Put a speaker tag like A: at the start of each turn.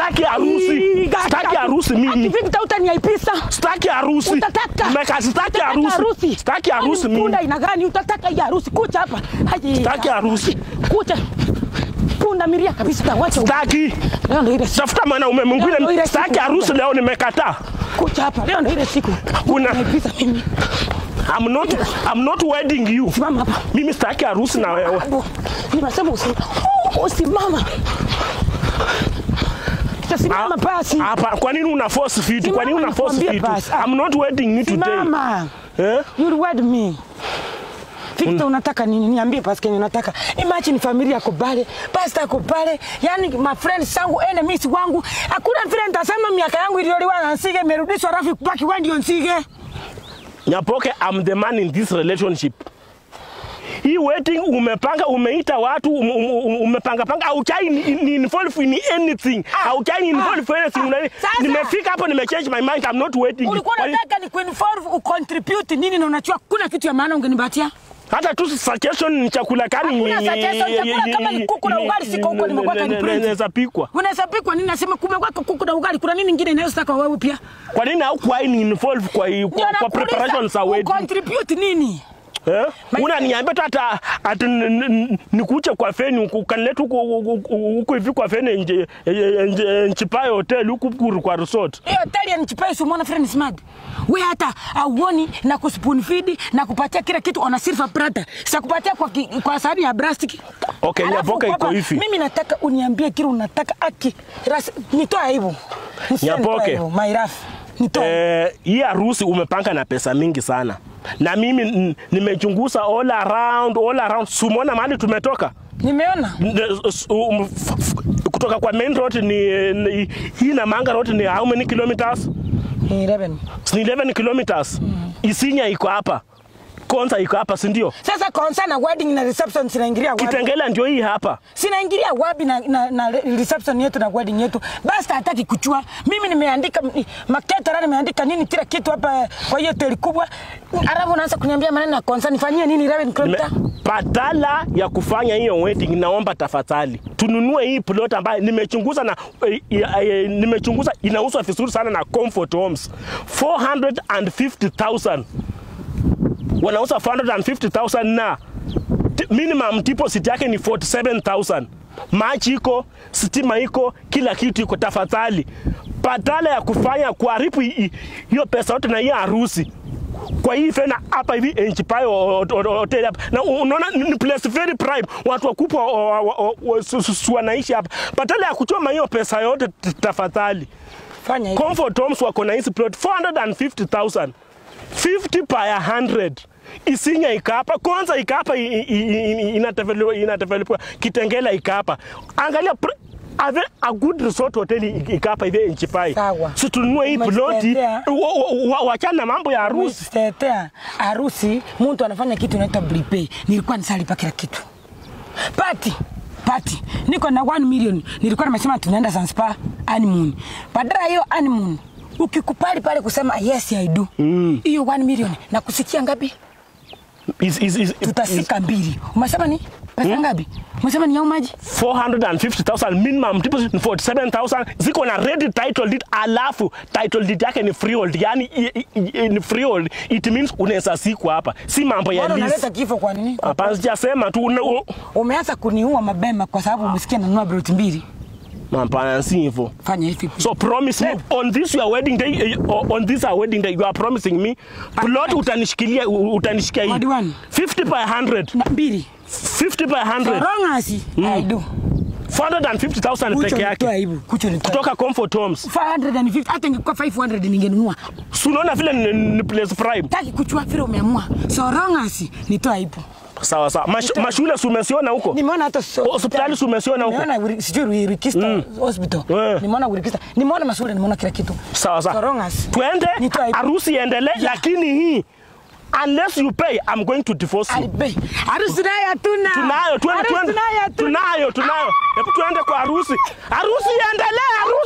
A: Sitaki harusi. Sitaki harusi mimi.
B: Victor utaniaibisha.
A: Sitaki harusi.
B: Utataka.
A: Nimeka sitaki
B: Utataka
A: harusi. Sitaki harusi
B: Kwani
A: mimi.
B: Punda ina gani? Utataka hii harusi kucha hapa. Haji.
A: Sitaki harusi.
B: Kucha. Punda miria kabisa wacha.
A: Sitaki.
B: Leo ndio ile siku.
A: Tafuta mwanaume
B: Leo ndio
A: mwingine.
B: ile
A: Sitaki
B: siku.
A: harusi leo nimekataa.
B: Kucha hapa. Leo ndio ile siku.
A: Una-
B: Unaniaibisha mimi.
A: I'm not I'm not wedding you.
B: Simama hapa.
A: Mimi sitaki harusi na wewe.
B: Abu, Nimesema usi. Usimama. Simama basi.
A: Hapa kwa nini una force vitu? Kwa nini una force
B: Nikwambie
A: vitu?
B: basi.
A: I'm not wedding you today.
B: Simama.
A: Eh?
B: You reward me. Victor unataka nini? Niambie basi kenye unataka. Imagine familia yako pale, pastor yako pale, yani my friends zangu, enemies wangu. Hakuna vile nitasema miaka yangu iliyoliwa na Nsige imerudishwa rafi kubaki wewe ndio Nsige.
A: Nyapoke, I'm the man in this relationship. Hii wedding umepanga, umeita watu, um, um, um, umepanga panga, haukai ni, ni involve in anything. Haukai ni involve in anything. Unani-
B: Sasa.
A: Nimefika hapo nimechange my mind. I'm not wedding you.
B: Ulikuwa
A: Kwa-
B: unataka ni kuinvolve ucontribute nini na unachua kuna kitu ya maana ungenipatia?
A: Hata tu suggestion ni chakula kani
B: Hakuna suggestion, chakula kama ni kuku na ugali siko huko, nimekuweka ni print.
A: inaweza pikwa.
B: Unaweza pikwa nini? Nasema kumeweka kuku na ugali, kuna nini ingine inayotaka wewe pia?
A: Kwa nini haukuwahi ni involve kwa,
B: Ndio
A: kwa, kwa
B: nakuuliza,
A: preparations za wedding?
B: ucontribute nini?
A: Eh?
B: My-
A: Unaniambia tu hata ati n- n- nikuche kwa feni huku kanileta huku huku- huku hivi kwa feni nje nje nchipayo hotel huku kuru kwa resort.
B: hiyo hoteli ya Nchipai si umeona friend smart we hata auoni na kuspoon feed na kupatia kila kitu ona silver platter sitakupatia kwa, ki- kwa sahani ya plastic
A: Okay,
B: Alafu
A: Nyaboka iko
B: kwamba,
A: hivi.
B: mimi nataka uniambie kile unataka aki ras, nitoa aibu Nisiwe nitoa
A: Nyaboke.
B: aibu, my rough nitoa aibu.
A: Eh, hii harusi umepanga na pesa mingi sana. Na mimi n- nimechunguza all around all around. Sumona mahali tumetoka.
B: nimeona
A: N- s- um, f- f- kutoka kwa main road ni, ni hii na Manga road ni how many kilometers?
B: ni 11
A: Ni 11 kilometers. Isinya iko hapa. Konza iko hapa, si ndio?
B: sasa konsa na wedding na reception sinaingilia wapi
A: Kitengela ndio hii hapa.
B: sinaingilia wapi na, na, na reception yetu na wedding yetu basi hataki kuchua mimi nimeandika m- maketara nimeandika nini kila kitu hapa kwa hiyo hoteli kubwa alafu unaanza kuniambia maneno ya konsa nifanyie nini 11
A: Nime-
B: kilomita
A: badala ya kufanya hiyo wedding, naomba tafadhali tununue hii plot ambayo nimechunguza na eh, eh, nimechunguza inauzwa vizuri sana na Comfort Homes 450,000 wanauza 450,000 na t- minimum deposit yake ni 47,000 maji iko, stima iko, kila kitu iko. Tafadhali, badala ya kufanya kuharibu hi- hi- hiyo pesa yote na hiyo harusi kwa hii fena hapa hivi Enchipayo hotel hapa, na unaona ni place very prime, watu wakubwa wa- wa- wa- wa- su- su- su- wanaishi hapa. Badala ya kuchoma hiyo pesa yote, t- tafadhali
B: fanya hivi
A: Comfort Homes wako na hizi plot 450,000 50 per 100 Isinya ikapa kwanza ikapa inadevelopwa Kitengela ikapa. Angalia pr- a, very, a good resort hotel i- ikapa hivi Enchipai.
B: Sawa.
A: Si tununue hii ploti
B: Umejitetea.
A: wa- wa- wachana na mambo ya harusi.
B: tetea harusi mtu anafanya kitu inaitwa prepay nilikuwa nisalipa kila kitu pati pati niko na 1 million nilikuwa nimesema tunaenda Zanzibar honeymoon badala ya hiyo honeymoon ukikupali pale kusema yes I do hiyo 1 million na kusikia ngapi
A: Is, is, is, is
B: tutasika mbili umesema ni pesa ngapi umesema ni ya maji
A: 450,000 minimum deposit ni 47,000 ziko na ready title deed alafu title deed yake ni freehold yani i- i- i- ni freehold it means unaweza sikwa hapa si mambo ya
B: Mbona unaleta
A: lease
B: kifo kwa nini
A: hapana sijasema tu una- u-
B: umeanza kuniua mapema kwa sababu umesikia nanunua broti mbili
A: hapana si hivyo
B: fanya hivi
A: so promise me on this your wedding day eh, on this our wedding day you are promising me plot utanishikilia u- utanishikia hii
B: Madiwani.
A: 50 by 100
B: na mbili
A: 50 by 100
B: rongasi I do
A: 450,000
B: Kucho
A: peke
B: nitoa
A: yake
B: aibu. Kucho nitoa
A: kutoka Comfort Homes
B: 550 hata ingekuwa 500 ningenunua.
A: si unaona vile ni, ni place prime
B: Taki kuchua vile umeamua. So rongasi nitoa aibu.
A: sawa sawa Mash, mashule si umesiona huko
B: Nimeona hata so,
A: Hospitali si umesiona huko?
B: Nimeona Wiri- sijui Rikista hospital.
A: Eh.
B: Nimeona Rikista. Nimeona mashule, nimeona kila kitu.
A: sawa
B: So
A: sawa
B: rongasi.
A: twende
B: Nitoa aibu.
A: harusi iendelee
B: Yeah.
A: lakini hii unless you pay I'm going to divorce you
B: Alibe. Harusi nayo hatuna.
A: tunayo twende
B: Harusi
A: twende
B: nayo hatuna.
A: tunayo tunayo hebu tuende kwa harusi harusi iendelee harusi